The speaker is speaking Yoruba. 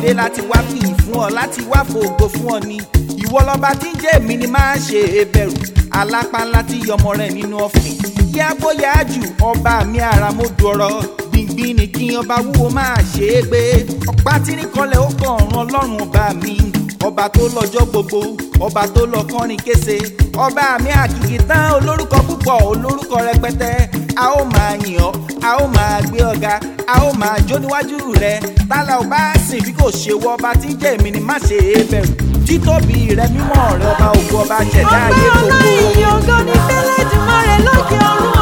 dé láti wá fìyìn fún ọ láti wá fògo fún ọ ni ìwọ lọba tí ń jẹ́ èmi ni máa ṣe é bẹ̀rù alápá ńlá tí yọmọ rẹ̀ nínú ọ̀fìn yàgbó yájú ọba mi àràmọdù ọ̀rọ̀ gbìngbìn ni kí ọba wúwo máa ṣe é gbé ọ̀pá tí ní kọlẹ̀ ó kàn ọ̀run ọlọ́run ọba mi ọba tó lọ́jọ́ gbogbo ọba tó lọ kọrin kése ọba mi àkìkì tán olórúkọ púpọ̀ olórúkọ rẹpẹtẹ a ó máa yìn ọ́ a ó máa gbé ọ̀gá a ó máa jó níwájú rẹ tálà ò bá sìn bí kò ṣe wọ ọba tí ń jẹ́ èmi ni má ṣe é bẹ̀rù títóbi rẹ mímọ́ rẹ ọba ògo ọba ṣẹ̀dá ayé ọpẹ́ gbogbo. ọlá ìyìn ògo ní fẹ́lẹ́ jùmọ̀ rẹ̀ lókè ọ̀run